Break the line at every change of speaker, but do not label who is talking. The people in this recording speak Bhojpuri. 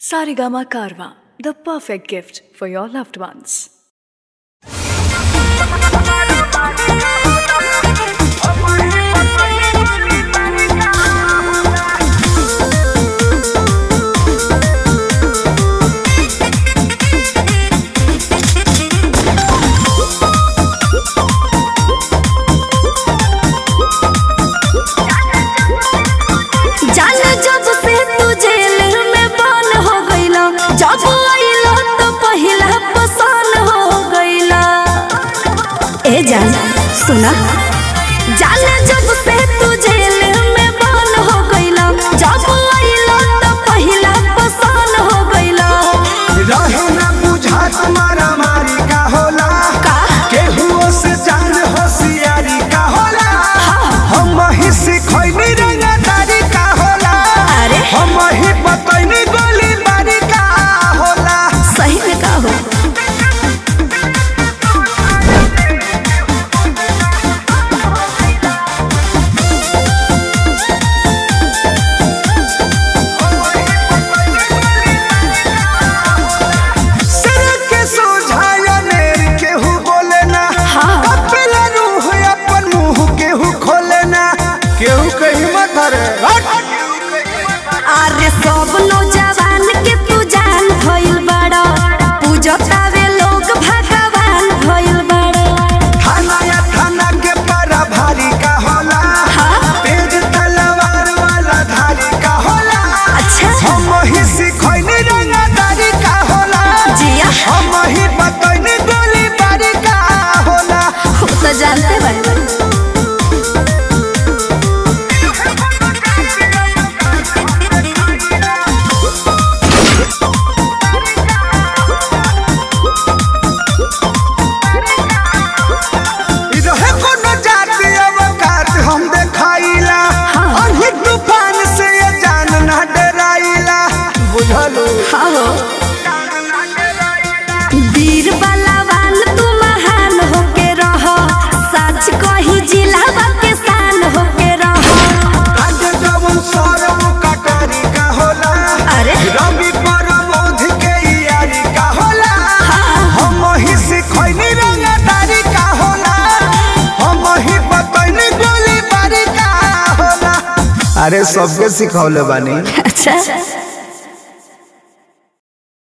Sarigama Karwa, the perfect gift for your loved ones.
जाने जब से तू जेल में बंद हो गईला जब आइला तो पहिला पसंद हो गईला ए जान सुना जाने जब से तू जेल में बंद हो गईला जब आइला तो पहिला पसंद हो गईला
रहे ना बुझा तुम्हारा मारी का होला
का?
केहुओ से जान होशियारी का होला हम ही सिखैनी रंगदारी का होला
अरे?
हम ही बतैनी गोली बारी का होला
सही में का हो
सिर के सोझाया नेर केहू बोले ना
हाँ।
कपिला रूह अपन मुंह केहू खोले ना केहू कहीं मत रे
अरे सब नौजवान के तू जान भइल बड़ा पूजतावे लोग भगवान भइल बड़ा
थाना या थाना के पारा भारी का होला
हाँ।
तेज तलवार वाला धारी का होला
अच्छा
हम ही सिखैनी रंगदारी का होला
जिया
हम ही बतैनी गोली बारी का होला
वो तो जानते बारे
इ रहे कोनो जाति अवकात हम देखाइला
हाँ।
अनही तूफान से ये जान ना डराइला बुझलू
हाँ हो वीर बलवान तू महान होके रह सच कही जिला के शान होके रह
आज जवन सरम कटारी का होला
अरे
रवि परमोध के यारी का होला
हाँ।
हम ही सिखैनी रंगदारी का होला हम ही बतैनी गोली बारी का होला अरे सबके सिखौले बानी
अच्छा